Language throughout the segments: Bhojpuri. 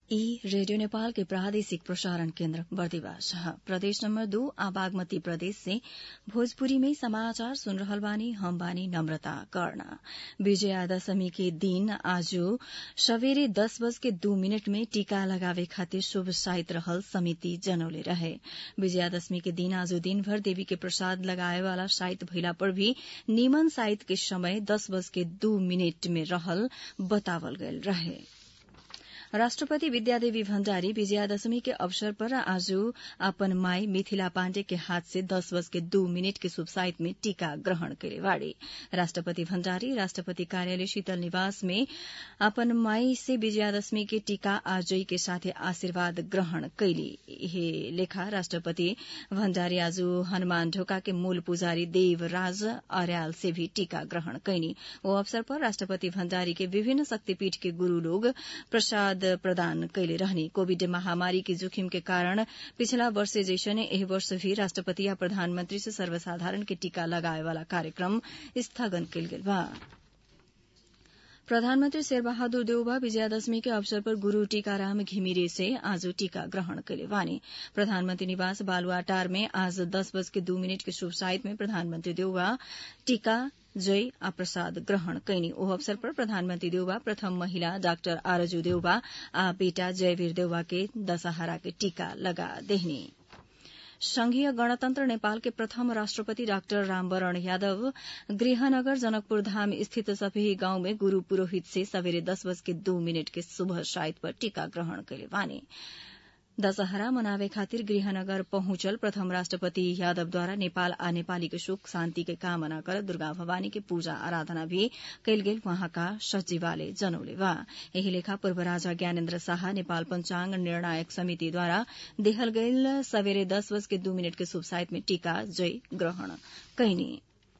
ई रेडियो नेपाल के प्रादेशिक प्रसारण केन्द्र बर्दिवास प्रदेश नंबर दो आ बागमती प्रदेश से भोजपुरी में समाचार सुन रहल बानी हम बानी नम्रता कर्ण विजयादशमी के दिन आज सवेरे दस बज के दू मिनट में टीका लगावे खातिर शुभ साइत रहल समिति जनौले रहे विजयादशमी के दिन आज दिनभर देवी के प्रसाद लगाए वाला साइत भइला पर भी निमन साइत के समय दस बज के दू मिनट में रहल बतावल गयल रहे राष्ट्रपति विद्यादेवी भण्डारी विजयादशमी के अवसर पर आज अपन माई मिथिला पाण्डे के हाथ से दस बज के दू मिनट के शुभ साइत में टीका ग्रहण करे बाड़ी राष्ट्रपति भण्डारी राष्ट्रपति कार्यालय शीतल निवास में अपन माई से विजयादशमी के टीका आजई के साथे आशीर्वाद ग्रहण कैली हे लेखा राष्ट्रपति भण्डारी आज हनुमान ढोका के मूल पुजारी देवराज अर्याल से भी टीका ग्रहण कैनी ओ अवसर पर राष्ट्रपति भण्डारी के विभिन्न शक्तिपीठ के गुरू लोग प्रसाद प्रदान कैले रहने कोविड महामारी के जोखिम के कारण पिछला वर्ष जैसने एही वर्ष भी राष्ट्रपति या प्रधानमंत्री से सर्वसाधारण के टीका लगाए वाला कार्यक्रम स्थगन कैल गेल बा प्रधानमन्त्री शेरबहादुर देउबा विजयादशमी के अवसर पर गुरू टीकाराम घिमिरे से आज टीका ग्रहण कैले वानी प्रधानमन्त्री निवास बालुआटार में आज दस बज के दू मिनट के शुभ साइत में प्रधानमन्त्री देउबा टीका जय आ प्रसाद ग्रहण कैनी ओ अवसर पर प्रधानमन्त्री देउबा प्रथम महिला डाक्टर आरजू देउबा आ बेटा जयवीर देउबा के दशहरा के टीका लगा देहनी संघीय गणतन्त्र नेपाल के प्रथम राष्ट्रपति डाक्टर रामवरण यादव गृहनगर जनकपुर धाम स्थित सफेही गांव में गुरू पुरोहित से सवेरे दस बज के दो मिनट के सुबह साइत पर टीका ग्रहण कैले वानी दशहरा मनावे खातिर गृहनगर पहुंचल प्रथम राष्ट्रपति यादवद्वारा नेपाल आ नेपाली के सुख शान्ति के कामना कर दुर्गा भवानी के पूजा आराधना भी कैल गेल वहाँका सचिवालय जनौले बा यही लेखा पूर्व राजा ज्ञानेन्द्र शाह नेपाल पंचांग निर्णायक समितिद्वारा देहल गईल सवेरे दस बज के दू मिनट के शुभ साइत में टीका जय ग्रहण कैनी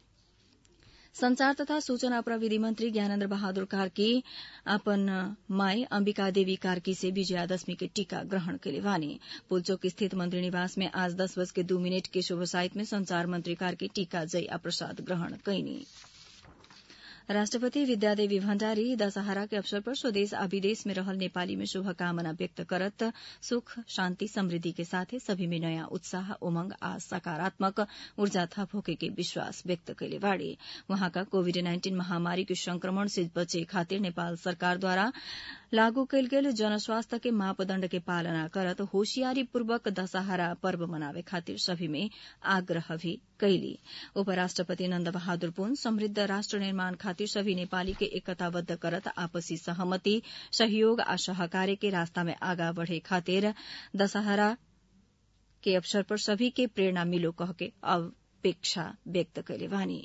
संचार तथा सूचना प्रविधि मंत्री ज्ञानेन्द्र बहादुर कार्की अपन माई अंबिका देवी कार्की से विजयादशमी के टीका ग्रहण कैले वानी पुलचोक स्थित मंत्री निवास में आज दस बज के दू मिनट के शुभ साइत में संचार मंत्री कार्की टीका जय आ प्रसाद ग्रहण कैनी राष्ट्रपति विद्यादेवी भण्डारी दशहरा के अवसर पर स्वदेश आ विदेश में रहल नेपाली में शुभकामना व्यक्त करत सुख शान्ति समृद्धि के साथे सभी में नयाँ उत्साह उमंग आ सकारात्मक ऊर्जा थप होके के विश्वास व्यक्त कैले बाड़ी वहाँका कोविड नाइन्टीन महामारी के संक्रमण से बचे खातिर नेपाल सरकारद्वारा लागू कैल गेल जनस्वास्थ्य के मापदण्ड के पालना करत होशियारी पूर्वक दशहरा पर्व मनावे खातिर सभी में आग्रह भी कैली उपराष्ट्रपति नन्द बहादुर पुन समृद्ध राष्ट्र निर्माण खातिर सभी नेपाली के एकताबद्ध करत आपसी सहमति सहयोग आ सहकार्य के रास्ता में आगा बढ़े खातिर दशहरा के अवसर पर सभी के प्रेरणा मिलो कह के अपेक्षा व्यक्त कैले बानी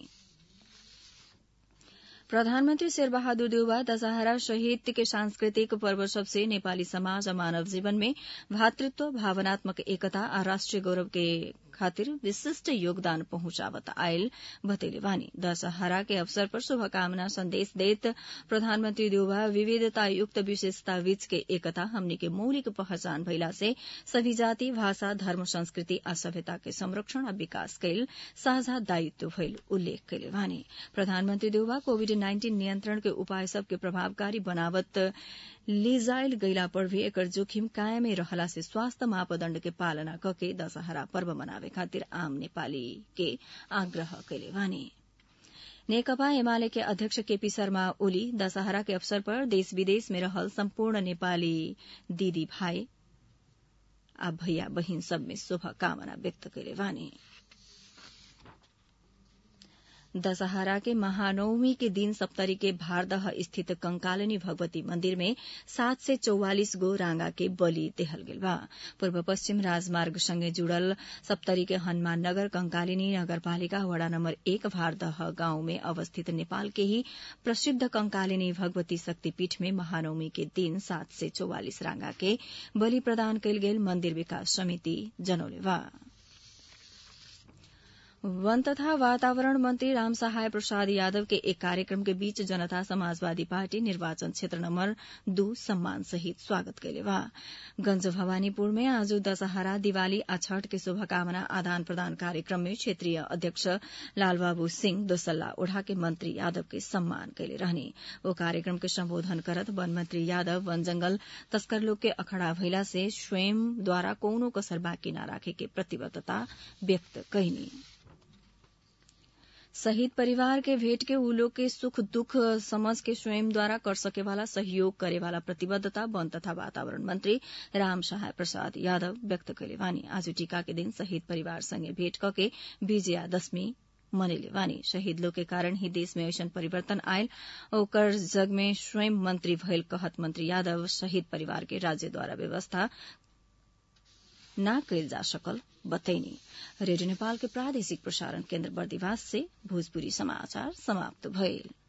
प्रधानमन्त्री शेरबहादुर देउबा दशहरा सहित के सांस्कृतिक पर्व सबसे नेपाली समाज आ मानव जीवन में भातृत्व भावनात्मक एकता आ राष्ट्रिय गौरव के खातिर विशिष्ट योगदान पहुंचावत आयल बतैले बानी दशहरा के अवसर पर शुभकामना संदेश देत प्रधानमन्त्री देउबा विविधता युक्त विशेषता बीच के एकता हमनी के मौलिक पहचान भइला से सभी जाति भाषा धर्म संस्कृति आ सभ्यता के संरक्षण आ विकास कैल साझा दायित्व भइल उल्लेख कैले बानी प्रधानमन्त्री देउबा कोविड नाइन्टीन नियन्त्रण के उपाय सबके प्रभावकारी बनावत लिजाइल गैला पर भी एकर जोखिम कायमै रहला से स्वास्थ्य मापदण्ड के पालना कके दशहरा पर्व मनावे खातिर आम नेपाली के आग्रह कैले बानी नेकपा एमाले के अध्यक्ष केपी शर्मा ओली दशहरा के अवसर पर देश विदेश में रहल सम्पूर्ण नेपाली दीदी भाई आ भैया बहिन सब में शुभकामना व्यक्त कैले बानी दशहरा के महानवमी के दिन सप्तरी के भारदह स्थित कंकालिनी भगवती मंदिर में सात से चौवालिस गो रांगा के बलि देहल गेल बा पूर्व पश्चिम राजमार्ग संगे जुड़ल सप्तरी के हनुमान नगर कंकालिनी नगरपालिका वड़ा नम्बर एक भारदह गांव में अवस्थित नेपाल के ही प्रसिद्ध कंकालिनी भगवती शक्तिपीठ में महानवमी के दिन सात से चौवालिस रांगा के बलि प्रदान कैल गेल मंदिर विकास समिति जनौले बा वन तथा वातावरण मंत्री राम सहाय प्रसाद यादव के एक कार्यक्रम के बीच जनता समाजवादी पार्टी निर्वाचन क्षेत्र नंबर दू सम्मान सहित स्वागत कैले बा गंज भवानीपुर में आज दशहरा दिवाली आ छठ के शुभकामना आदान प्रदान कार्यक्रम में क्षेत्रीय अध्यक्ष लालबाबू सिंह दोसल्ला ओढ़ा के मंत्री यादव के सम्मान कैले रहने ओ कार्यक्रम के संबोधन करत वन मंत्री यादव वन जंगल तस्कर लोग के अखड़ा भइला से स्वयं द्वारा कौनो कसर बाँकी न राखे के प्रतिबद्धता व्यक्त कैनी शहीद परिवार के भेंट के उ लोग के सुख दुख समझ के स्वयं द्वारा कर सके वाला सहयोग करे वाला प्रतिबद्धता वन तथा वातावरण मंत्री राम सहाय प्रसाद यादव व्यक्त कैले वानी आज टीका के दिन शहीद परिवार संगे भेंट कके विजयादशमी मनैले वानी शहीद लोग के कारण ही देश में ऐसन परिवर्तन आयल ओकर जग में स्वयं मंत्री भयल कहत मंत्री यादव शहीद परिवार के राज्य द्वारा व्यवस्था न कैल जा सकल बतैनी रेडियो नेपाल के प्रादेशिक प्रसारण केन्द्र बर्दिवास से भोजपुरी समाचार समाप्त भइल